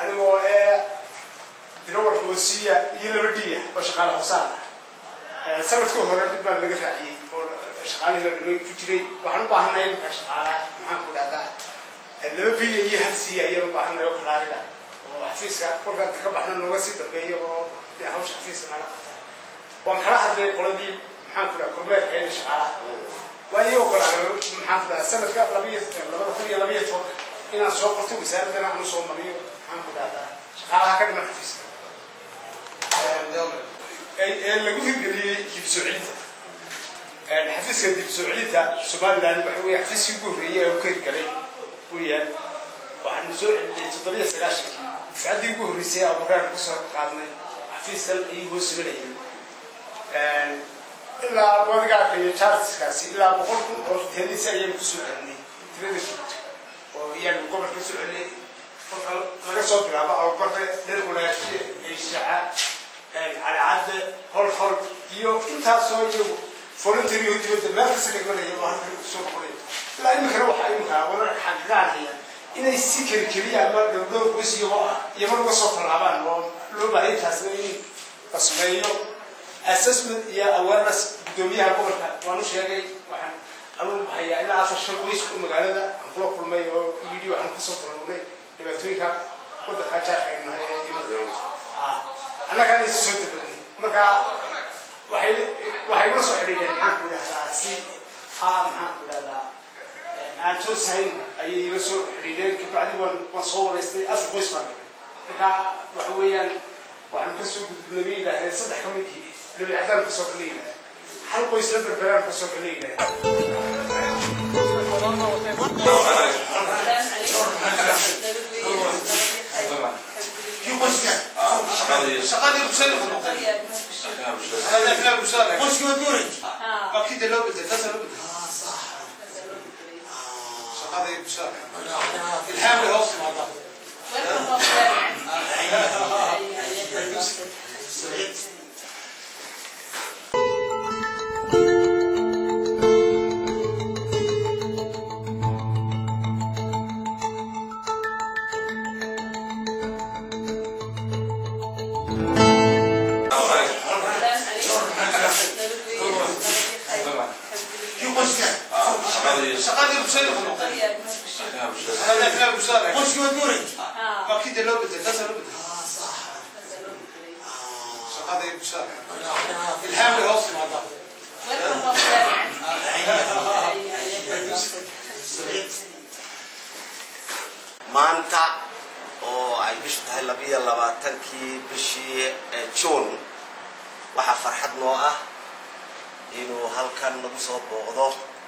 anigoo ee dirawar hoosiya iyo laba dhiya oo shaqaale hoosaan ah sanadkii hore dib baan laga raaciyey oo shaqaalihii la dhigay ku jiray waxaan u baahanay marka shaqaalaha maxaan ku dhahdaa laba biya iyo hal siiya ayaan u baahanay oo kalaariga oo xafiiska kolkaan ka baxna nooga sii dambeeya oo dee hawsha xafiiska naga qabta waan kala hadlay qoladii maxaan ku dhaha kormeerka ee shaqaalaha waa iyagoo kale maxaan ku dhaha sanadka labiyo labada kun iyo labiyo tobanka inaan soo qorto wasaaraddana aan usoo mariyo maxaan ku dhahdaa shaqaalaha ka dhiman xafiiska ee lagu hirgeliyey dib soo celinta xafiiska dib soo celinta somaliland waxa weeye xafiiskii ugu horreeyey ee u ka hirgalay weeyaan waxaanu soo celinay toddobiyo sagaashankii dufcaddii ugu horreysay aan baraan kusoo qaadnay xafiiskan ayuu hoos simanayay ilaa wadigaarka iyo charleskaasi ilaa boqol kun oo teelisa ayaynu kusoo celinay tirada joogta oo iyaanu gobolka soo celinay kolka laga soo bilaabo ababarre dhergulaashe eyshaca cadcadde hol hol iyo intaasoo iyagu voluntary oo dibadda meel kasta dhigmanaya oo halkan kusoo noqonaya ilaa iminkana waxaa iminka wararka xaqiiqaanaya inay si keli keliya ama dhowdhow bas iyagoo ah iyama uga soo tallaabaan oo loo baahay taasna in la sameeyo assessment iyo awareness guddoomiyaha gobolka waanu sheegay waxaan anuu hayaa ilaa afar shan qoys oo magaalada aan kula kulmay oo yidhi waxaan kasoo tallaabnay dhibaatooyinka waddanka jaarkaynahay ee imada annagaan is soo dabalnay marka waxay waxay ula soo xidhiidheen maxaan ku idhahdaa si haa maxaan ku idhahdaa aan toosahayn ayay ila soo xidhiidheen kabacdi waan waan soo waraystay afar qoys baan dhigay marka waxa weeyaan waxaan kasoo gudbinay bay yidhahdeen saddex ka mid yihiin nabi cadaan kasoo kala yidhahdeen hal qoys la berberaan kasoo kala yidhahdeen shaqadii bulshada ku noqday aflaa bulshada qoyskii waa duuray waa kii dee loo bedelay taasaa loo bedelay shaqadii bulshada ilhaam bay hoos timaadaa shaqadii bulshada ku noqday aflaa bulshada qoyskii waa duuray waa kii dee loo bedelay taasaa loo bedelay shaqadii bulshada ilhaam bay hoos timaadaa maanta oo ay bishu tahay labiyo labaatankii bishii juun waxaa farxad noo ah inuu halkan nagu soo booqdo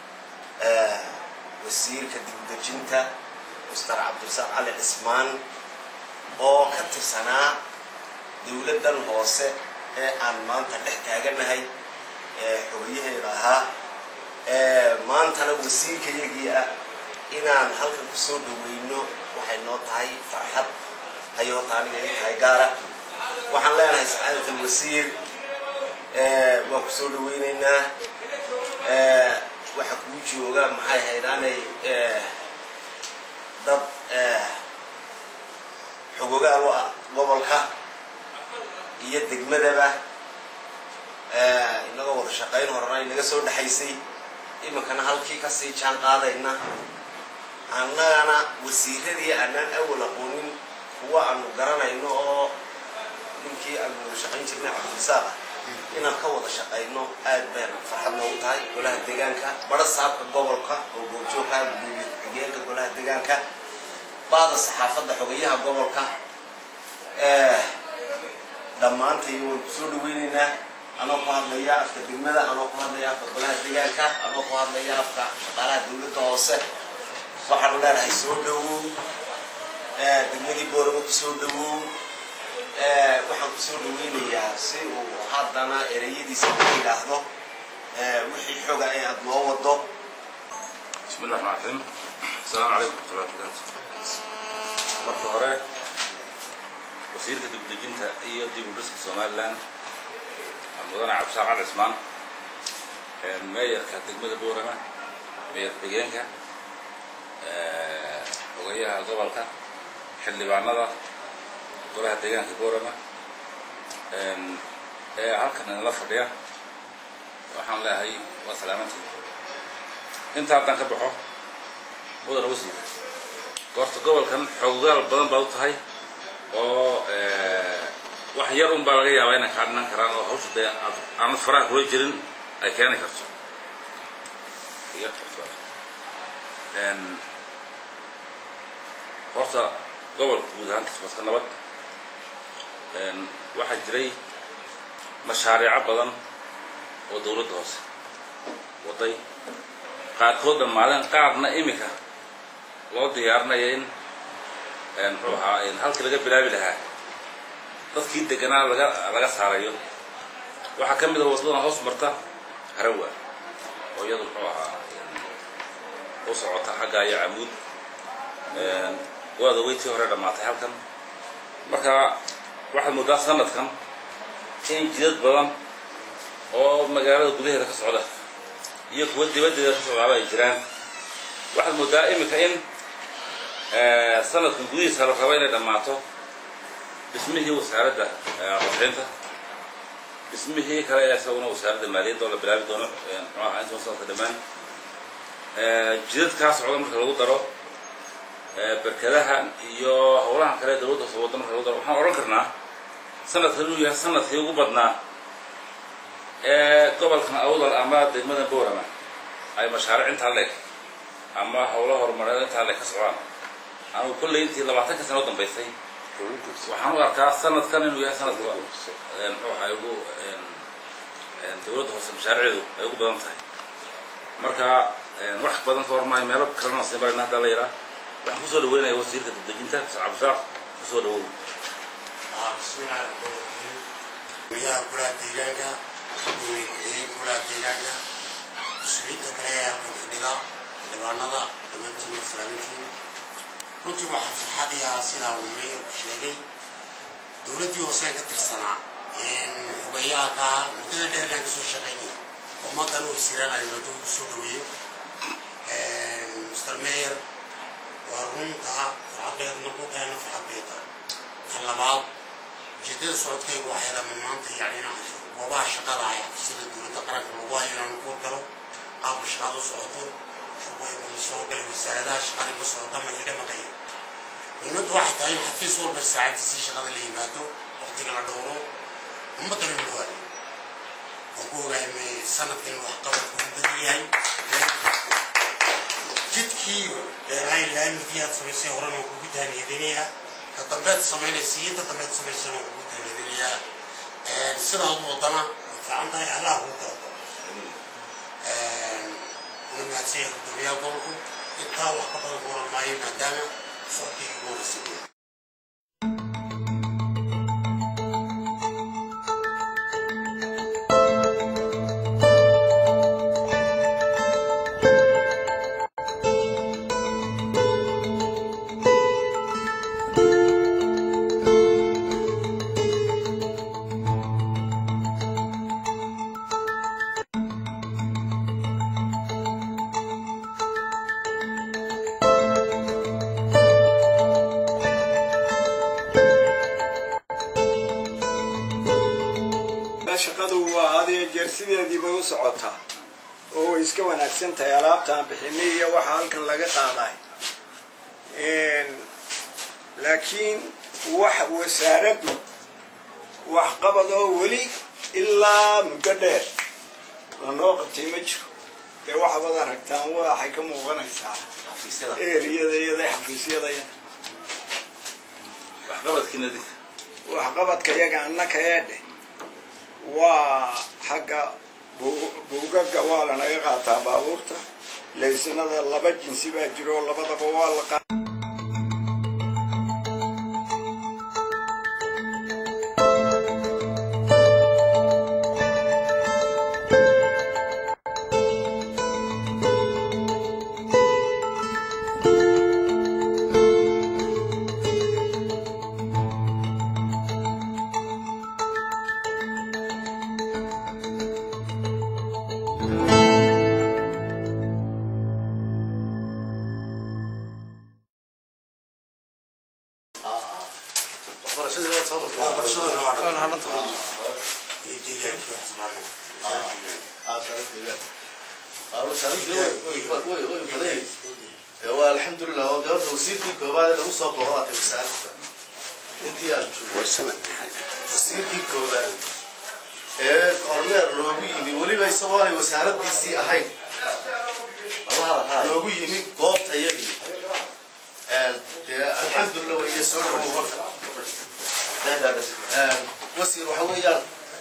wasiirka dibdejinta muster cabdirasaaq cali cismaan oo ka tirsanaa dowladdan hoose ee aan maanta dhex taaganahay xogayaheeda ahaa maantana wasiirkayagii ah inaan halkan kusoo dhaweyno waxay noo tahay farxad hayoota aniga ii tahay gaara waxaan leenahay sacaadata wasiir waan kusoo dhaweyneynaa waxa kuu jooga maxay haydaanay dad xogogaal u ah gobolka iyo degmadaba inagoo wada shaqayn horena inaga soo dhexaysay iminkana halkii kasii jaan qaadayna annagana wasiiradii aanaan awal aqoonin kuwa aanu garanayno oo ninkii aanu wada shaqayn jirnay cabdirasaaq ah inaan ka wada shaqayno aad baan farxad noogu tahay golaha deegaanka baro saabka gobolka oo goobjoogka gudoomiye ku-xigeenka golaha deegaanka baada saxaafadda xogayaha gobolka dhammaantay waan kusoo dhaweyneynaa anoo ku hadlaya afka degmada anoo ku hadlaya afka golaha deegaanka anoo ku hadlaya afka shaqaalaha dowladda hoose waxaanu leenahay soo dhawow degmadii boorama kusoo dhawow waxaan kusoo dhaweynayaa si uu haddana ereyadiisa ku yidhaahdo wixii xoga ee aada noo wado بسم الله الرحمن الرحيم السلام عليكم ورحمة الله وبركاته marka hore wasiirka dibdejinta iyo dib u dhiska somaliland mudane cabdisaaq cali cismaan meeyarka degmada boorama meeyar xigeenka xogayaha gobolka xildhibaanada golaha deegaanka boorama ee halkan inala fadhiya waxaan leeyahay waa salaamantii inta haddaan ka baxo mudana wasiir goorta gobolkan xoogaal badan baad u tahay oo wax yar un baa laga yaabaa inay kaa dhinan karaan oo hawsha dee aad aanad faraha kula jirin ay keeni karto horta gobolka guud ahaantiis waska nabad waxaa jiray mashaariico badan oo dawladda hoose waday qaarkood dhammaadeen qaarna imika loo diyaarinaya in muxuu ahaa halkii laga bilaabi lahaa dadkii deganaa laga laga saarayo waxaa ka mid ah waddadan hoos marta harawa oo iyadu muxuu ahaa u socota xagga iyo camuud waada weytii hore dhammaatay halkan marka waxaad moodaa sanadkan in jidad badan oo magaalada gudaheeda ka socda iyo kuwa dibaddeeda ka socdaaba ay jiraan waxaad moodaa iminka in sanadkan gudihiisa la raba inay dhammaato dhismihii wasaaradda qorshaynta dhismihii kale ee isaguna wasaaradda maaliyadda oo la bilaabi doono muxuu ahaa inta sanadka dhammaan jidadkaa socda marka lagu daro berkadaha iyo howlahan kale dawladda hoose wadda marka lagu daro waxaan odhan karnaa sanadkan inuu yahay sanadkii ugu badnaa ee gobolkan awdal ama degmada boorama ay mashaariic intaa leeg ama howlo horumareed intaa leeg ka socdaan anu kolley intii labaatanka sano dambaysay waxaan u arkaa sanadkan inuu yahay sanadka muxuu ahaa ugu dawladda hoose mashaariicdu ay ugu badan tahay marka wax badan ka hormaayo meelo kalena sii marayna haddaa la yaraa waxaan kusoo dhaweynaya wasiirka degdejinta cabdisaaq kusoo dhawow bismillahi raxmaan raxiim guryaha kulaha deegaanka gurigii kulaha deegaanka mas-uuliyiinta kale ee halkan fadhida dhibaanada dhammaantiin islaamintiin runtii waxaa farxadiyaa sidaa uu meeyarku sheegay dowladdii hoose ka tirsanaa xugayaaka muddada dheerna kasoo shaqaynaya ummaddan uu siran arimado ugu soo dhaweeyo mr mayor waa runta farxadeedna ku keena farxadeeda kan labaad ujeedada socodkaygu waxay lama maanta yani inaan goobaha shaqada ah sida dowladda qaranka lagu hayo inaan ku galo qaabka shaqada u socoto shaqooyinka la soo galay wasaaradaha shaqada ka socota ma iga maqaya muhiimaddu waxay tahay in xafiis walba saacadiisii shaqada la yimaado waqtiga la dhowro ummaddana loo hayo waan ku ogaamay sanadkan waxqabadku u badan yahay jidkii dheeraay laamidii aad samaysay horena waan kugu taaniyadinayaa ka dambeed samaynaysa iyo inta dambeed samaysana waan kugu taaniyadinayaa sidaad wadana way fiican tahay allah kuu kala daro una mahadsanya gudoomiyaha gobolku intaa wax ka badan kuoran maayo maadaama socodkii ugu horreysay shaqadu waa hadiyo jeer sideedii bay u socotaa oo way iska wanaagsan tahay alaabtaan bixinay iyo waxa halkan laga qaaday laakiin wax wasaaraddu waxqabad oo weli ilaa muddo dheer lanoo qabtay ma jiro dee waxaad aragtaan waxay ka muuqanaysaa eriyada iyada xafiisyadaya waxqabadkiina dig waxqabadka yaga annaka eedhe waa xagga buugaga waa lanaga qaataa baabuurta laysanada laba jinsi baa jiro labadaba waa la waa alxamdulilah waa gabadha wasiirkii koobaad lagu soo boqoatay wasaaradda intii aan joogay wasiirkii koobaad ee korneer loogu yimi weliba isagoo aanay wasaaraddiisii ahayn loogu yimi goobta yagii dee alxamdulilah waiyo soo dhawow horta wasiir waxa weeyaan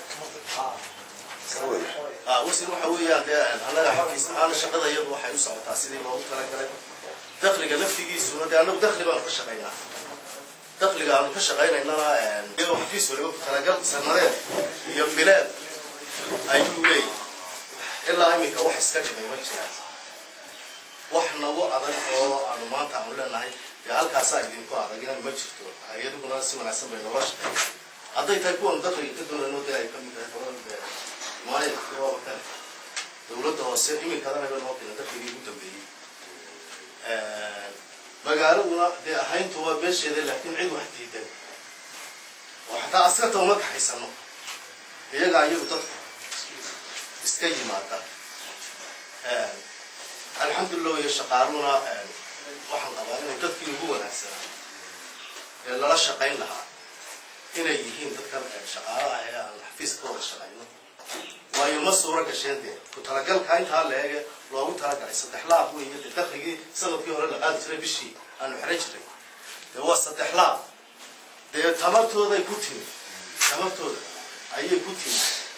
wasiir waxa weeyaan dee annaga xafiis ahaan shaqada iyadu waxay u socotaa sidii loogu talagalay dakliga laftigiisuna dee annagu dakli baanu ka shaqaynaa dakliga aanu ka shaqaynaynana iyadoo xafiis waliba ku talagal sanadeed iyo bileed ayuu leeyahy ilaa iminka wax iska dhimay ma jiraan wax nagu adag oo aanu maanta aanu leenahay dee halkaasaa idinku adagina ma jirto iyaduguna si wanaagsan bay noola shaqeeya hadday tahay kuwan dakliga ka doonayno dee ay kamid tahay maayadka kale dowladda hoose iminkadana ba noo keena dakligii ugu dambeeyey magaaladuna dee ahayntu waa beesheeda laakiin cid wax diidan oo xataa askarta uma kaxaysano iyagaa iyagu dadka iska yimaada alxamdulilah iyo shaqaaluna waxaan qabaa inay dadkii ugu wanaagsanaa ee lala shaqayn lahaa inay yihiin dadkan shaqaalaha ee aan xafiiska ka wada shaqayno waayo ma suura gasheen dee ku talagalka intaa la eege loogu talagalay saddex laab weeye dee dakligii sanadkii hore la qaadi jiray bishii aanu xiran jiray dee waa saddex laab dee tamartooday ku timi tamartooda ayay ku timi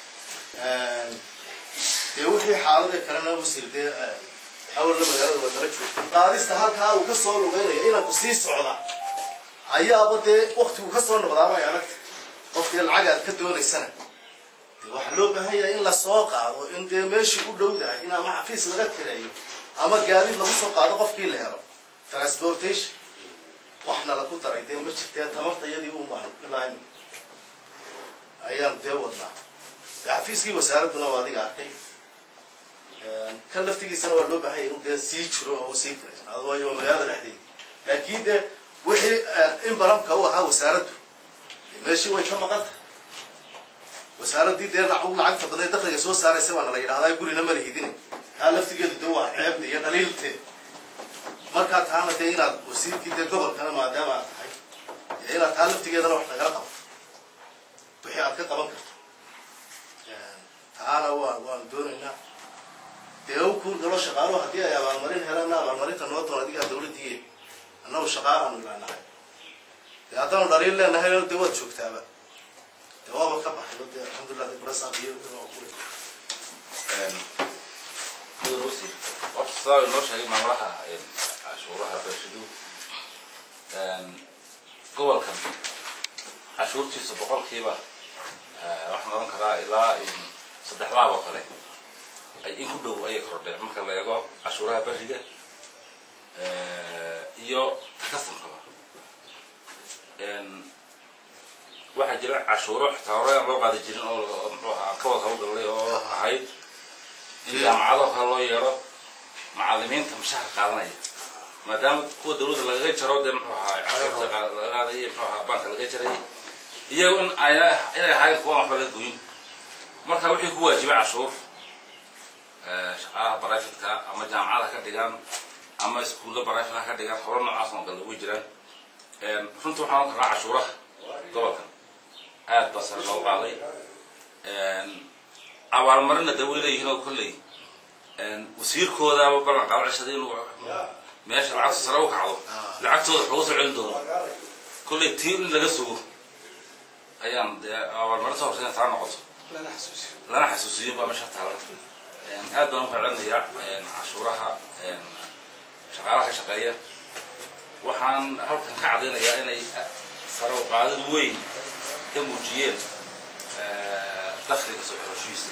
dee wixii xaalada kalena wasiir dee awalna magaalada waa dala joogta qaadista halkaa uu ka soo lugeynaya inanku sii socda ayaaba dee waktigu ka soo noqdaabay aragta qofkii lacag aad ka doonaysana waxaa loo baahan yahay in lasoo qaado in dee meeshii u dhowdahay in ama xafiis laga kireeyo ama gaadiid lagu soo qaado qofkii la helo transportation waxna lagu daray dee ma jirtee tamarta iyadii u baahan ilaa ayaan dee wadnaa xafiiskii wasaaradduna waa adiga arkay kan laftigiisana waa loo baahan yahay inuu dee sii jiro oo sii kireysnaado waayo waa magaalada dhexdeeda laakiin dee wixii in baramka u ahaa wasaaraddu meeshii way ka maqan tahay wasaaraddii dee lacagta badan dakliga soo saaraysa waana la yidhahdaa gurina ma lihidin taa laftigeedu de waa ceebta iyo dhaliilteed markaa taana dee inaad wasiirkii dee gobolkana maadaama aad tahay inaad taa laftigeedana wax nagala qabato wixii aad ka qaban karto taana waa waanu doonaynaa dee u kuur galo shaqaaluhu haddii ay abaalmarin helaana abaalmarinta noo doon adigaa dawladdiiye annagu shaqaalaanu ilaanahay dee haddaanu dhaliil leenahay dee waad joogtaaba waaba ka baxay de alxamdulilah de barasaqiyo horta sidaa inoo sheegay maamulaha cashuuraha beeshidu gobolkan cashuurtiisa boqolkiiba waxaan oran karaa ilaa saddex laab oo kale ay in ku dhow ayay kordheen marka la eego cashuuraha beriga iyo kastankaba waxaa jira cashuuro xitaa hore aan loo qaadi jirin oo muxuu ahaa ka wada hawlgallay oo ahayd in jaamacadoo kale loo yeero macalimiinta mushahar qaadanaya maadaama kuwa dawladda lagaga jaro dee muxuu ahaa cashuurta laga qaadaya muxuu ahaa banka laga jaray iyagu in ayna inay ahayn kuwa waxba laga goyin marka wixii ku waajibay cashuur shaqaalaha baraafitka ama jaamacada ka dhigaan ama iskuulla baraafitka ka dhigaan hore noocaas oo kale ugu jiraan runtii waxaan oran karnaa cashuuraha gobolkan aad baa sare loo qaaday abaalmarina de way leeyihiin oo kolley wasiirkoodaaba ballan qaado cishada inuu meesha lacagta sare u kacdo lacagtooda waxuga soo celin doono kolley tii in laga sugo ayaan dee abaalmarinta horse taa noqoto lana xasuusiyo baa meesha taala aad baan u ficlanayaa cashuuraha shaqaalaha ka shaqeeya waxaan halkan ka caddaynayaa inay sare u qaadid weyn ka muujiyeen dakliga soo xoroshiisa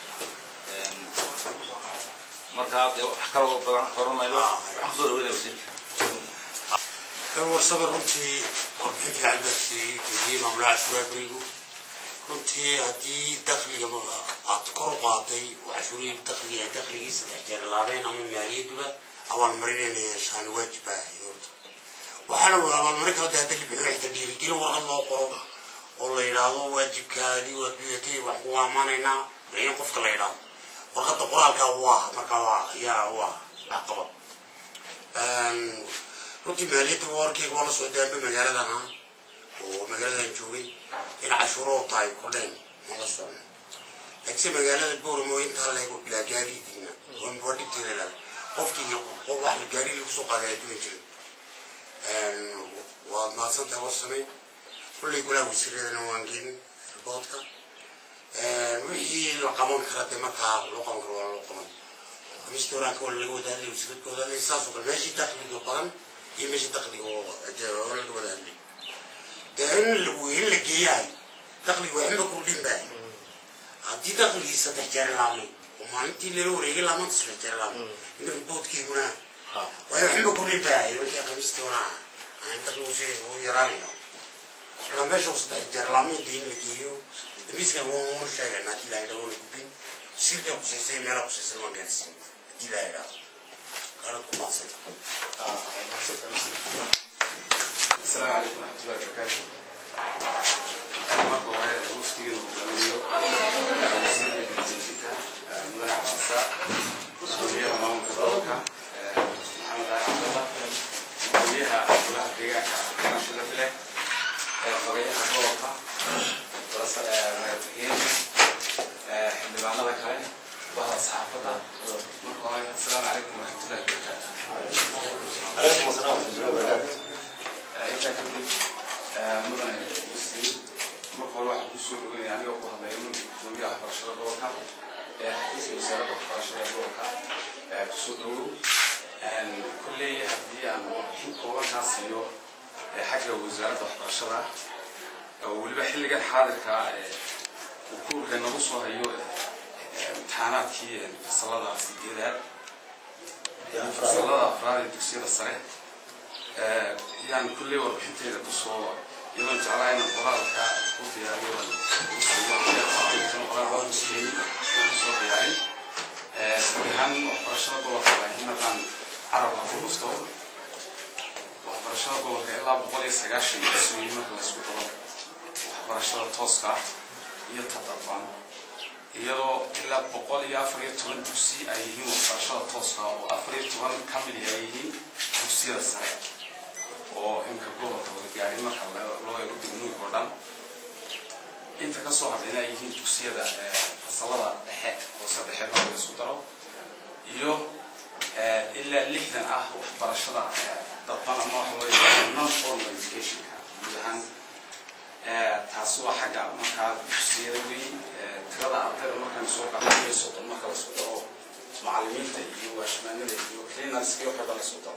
markaa dee wax kaloo badan horanayno waxaan kusoo dhaweynaya wasiirka warsaba runtii warbixin fiican baa siiyey keliyey maamulaha cashuuraha berigu runtii haddii dakliga aad kor u qaaday oo cashuurihii dakliga dakligii saddex jeer laabeen ama maaliyadduba abaalmarin inay yeeshaan waajib baa horta waxaana waa abaalmarin kala dahata libixin xitaa dhiirigelin warqad loo qoro oo la yidhaahdo waajibkaadii waa biyatay wax ku amaanaynaa in qofka la yidhaahdo warqadda qoraalka waa marka waa yaa waa caqabad runtii maaliyadda warkeyga waa la soo daamba magaaladan ah oo magaaladan joogay in cashuuro tahay kordheen ma la socno laakiinse magaalada booramo intaa leego bilaa gaaridiina oo mbadhigteeda qofkii qof wax la gaari lagu soo qaaday adduun jirin waad mahadsantahay warsamay kullay golaha wasiiradana waan gelin riboodka wixii la qaban kara dee markaa loo qaban karo waa loo qaban restaurantka waa laga wada hadlay wasiiradkooda saas oo kale meeshii dakhliga badan iyo meeshii dakhliga oo oo laga wada hadlay dee in la in la geeyahay dakhliga waa inba kordhin baa haddii dakhligii saddex jeer laamay oo maalintii lala wareegay laamanta saddex jeer laamay in riboodkeyguna waayo waxinba kordhin baa markii khamiistii wana aan dakhligu si u yaraanayo marka meesha saddex jeer laamay dee in la geeyo miiskan waa sheegan haddii la yidhahdo la gubin sirka kusaysay meela kusaysay waa gaarsiin haddii la yidhahdo qaarad ku maaqsan السلام عليكم ورحمة الله وبركاته. مرحبا وهي المفتي والمدير وزير الجنسية مدير العصا مسؤولية أمام الدولة محمد علي عبد الله مسؤولية كلها دقيقة كما شلت له فريق الدولة دراسة مرتين حمد لك هاي وهذا صحافة مرحبا السلام عليكم ورحمة الله وبركاته. عليكم السلام ورحمة الله وبركاته intaa kadib mudane wasiir marka hore waxaan kusoo dhogay anigoo ku hadlaya gudoomiyaha waxbarashada gobolka ee xafiiska wasaaradda waxbarashada gobolka kusoo dhawow kolley haddii aan warbixin koobankaa siiyo xagga wasaaradda waxbarashada oo weliba xilligan xaadirka uu kuurka nagu soo hayo imtixaanaadkii fasalada sideedaad fasalada afraad ee dugsiyada sare yaan kulley warbixinteeda kusoo iyadoon jeclaa inaan qoraalka ku diyaariyo kusoo diyaarin guud ahaan waxbarashada gobolka laakiin haddaan carabka ku dhufto waxbarashada gobolka ilaa boqol iyo sagaashan dugsiyo marka laysku daro waxbarashada tooska iyo tadabban iyadoo ilaa boqol iyo afar iyo toban dugsi ay yihiin waxbarashada tooska oo afar iyo toban ka mid ay yihiin dugsiyada sare oo imka gobolka wada gaarin marka loo eego degmooyinka oo dhan inta ka soo hadlayna ay yihiin dugsiyada fasalada dhexe hoose dhexe marka la isku daro iyo ilaa lixdan ah waxbarashada dadban ama waxa loo yaqaano non formal educationka guud ahaan taasi waa xagga markaa dugsiyada weyn tirada ardayda markaan soo qaxayo soddon marka la isku daro macallimiinta iyo waashmaanada iyo cleanarska iyo waxba la isku daro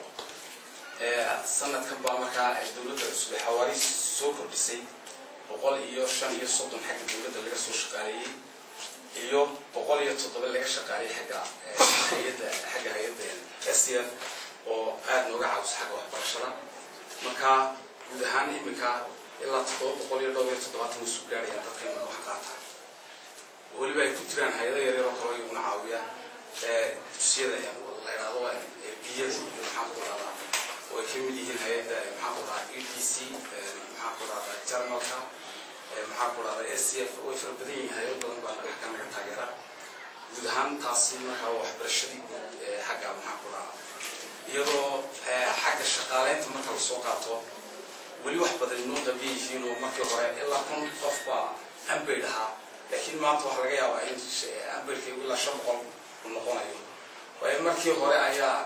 sanadkan baa markaa dowladda cusub ee xawaari soo kordhisay boqol iyo shan iyo soddon xagga dowladda laga soo shaqaaleeyey iyo boqol iyo toddoba laga shaqaaleeyey xagga hay-adda xagga hay-adda s t f oo aada nooga caawiso xagga waxbarashada marka guud ahaan iminka ilaa toddoba boqol iyo dhowr iyo toddobaatan isu gaarayaan dadka iminka wax qaata weliba ay ku jiraan hay-ado yaryar oo kale iguna caawiya dugsiyada la idhaahdo biyada iyo maxaa ku dhahdaa way ka mid yihiin hay-adda maxaa ku dhahaa e t c maxaa ku dhahdaa jarmalka maxaa ku dhahdaa s c f way fara badan yihiin hay-ad badan baa xagga naga taageera guud ahaan taasi markaa waxbarashadii guud xagga maxaa ku dhahaa iyadoo xagga shaqaaleynta marka lasoo qaato weli wax badan inoo qabiya yihiin oo markii hore ilaa kun qof baa ambayd ahaa laakiin maanta waxaa laga yaabaa in ambaydkaygu ilaa shan boqol uu noqonayo waayo markii hore ayaa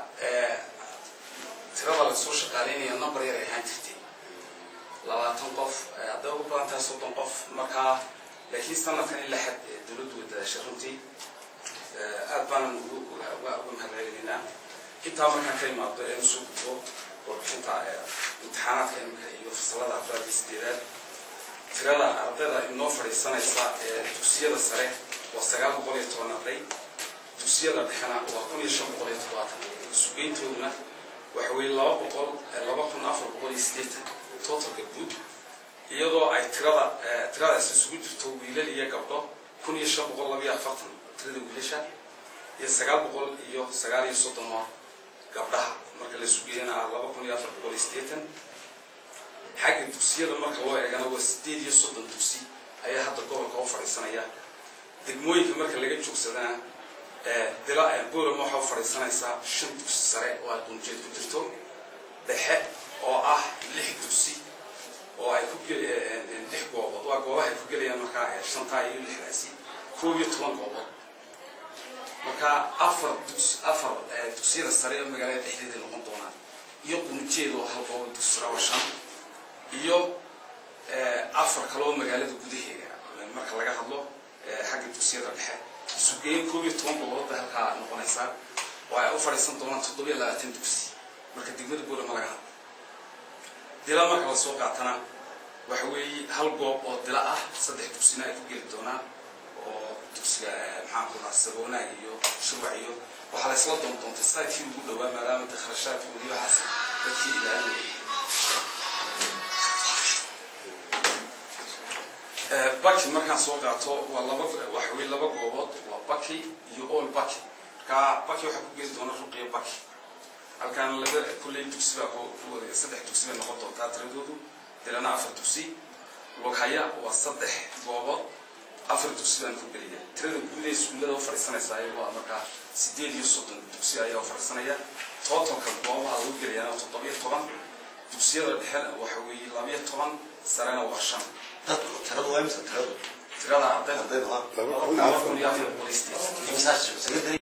tirada lasoo shaqaaleynaya number yar ay ahaan jirtay labaatan qof hadday ugu badan tahay soddon qof markaa laakiin sanadkan ilaa xad dowladdu way dadaashay runtii aad baanan ugu mahadcelinaynaa intaa markaan ka imaado ee usoo gudbo warbixinta imtixaanaadka imika iyo fasalada afraad iyo sideedaad tirada ardayda inoo fadhiisanaysa ee dugsiyada sare waa sagaal boqol iyo toban arday dugsiyada dhexena waa kun iyo shan boqol iyo toddobaatan sugeyntooduna waxa weeye laba boqol laba kun afar boqol iyo siddeetan totalka guud iyadoo ay tirada tiradaas isugu jirto wiilal iyo gabdho kun iyo shan boqol laba iyo afartan tirada wiilasha iyo sagaal boqol iyo sagaal iyo soddon oo gabdhaha marka la isugeeyana ah laba kun iyo afar boqol iyo siddeetan xagga dugsiyada marka loo eegana waa sideed iyo soddon dugsi ayaa hadda gobolka u fadhiisanaya degmooyinka marka laga joogsadana dila boolama waxaa u fadhiisanaysaa shan dugsi sare oo ay qunjeed ku jirto dhexe oo ah lix dugsi oo ay ku lix goobood waa goobaha ay ku gelayaan markaa shantaa iyo lixdaasi koob iyo toban goobood marka afar dugs afar dugsiyada sare ee magaalada dhexdeeda noqon doonaan iyo qunjeed oo hal goobo dugsi sare waa shan iyo afar kaloo magaalada gudaheeda marka laga hadlo xagga dugsiyada dhexe isugeyn koob iyo toban gobolada halkaa noqonaysaa oo ay u fadhiisan doonaan toddobiyo labaatan dugsi marka degmada boolama laga hadlo dila marka la soo qaatana waxa weeye hal goob oo dila ah saddex dugsina ay ku geli doonaan oo dugsiga maxaan ku dhaha saboonaag iyo shurwac iyo waxaa la isla doon doontay saakii ugu dhowaa maadaama de kharashaadkoodii waxaas dadkii ilaalinayay baki markaan soo qaato waa laba waxa weye laba goobood waa baki iyo all baki marka baki waxaa ku geli doona ruqiya baki halkaan laba kulley dugsi baa ku wareega saddex dugsi bay noqon doontaa tiradoodu dilana afar dugsi lughaya waa saddex goobood afar dugsi baan ku geliya tirada guud ee iskuullada u fadhiisanaysaa waa markaa sideed iyo soddon dugsi ayaa u fadhiisanaya totalka goobaha lagu gelayana toddobiyo toban dugsiyada dhexena waxa weeye labiyo toban sarena waa shan dadku tiradu waa imisa tiradu tirada ardayda ardayda waa laba kun iyo afar boqol iyo sideed imisa secondary